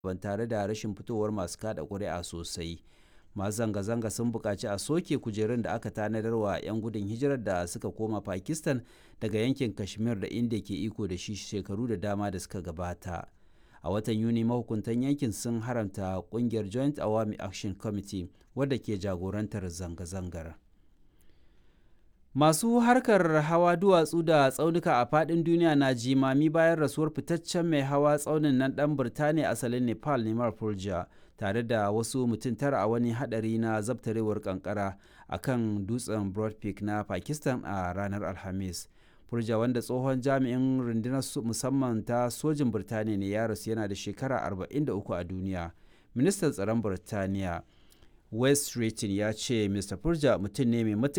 ban tare da rashin fitowar masu kada ƙuri'a sosai masu zanga-zanga sun buƙaci a soke kujerun da aka tanadar wa 'yan gudun hijirar da suka koma pakistan daga yankin kashmir da inda ke iko da shi shekaru da dama da suka gabata a watan yuni mahukuntan yankin sun haramta kungiyar joint awami action committee wadda ke jagorantar zanga-zangar masu harkar hawa duwatsu da tsaunuka a fadin duniya na jimami bayan rasuwar fitaccen mai hawa tsaunin nan dan birtaniya asalin nepal neman fulja tare da wasu mutum tara a wani hadari na zabtarewar kankara a kan dutsen broad peak na pakistan a ranar alhamis furja wanda tsohon jami'in rundunar musamman ta sojin birtaniya ne ya rasu yana da shekara 43 a duniya ministan tsaron birtaniya west Streeting ya ce mr furja mutum ne mai matuƙar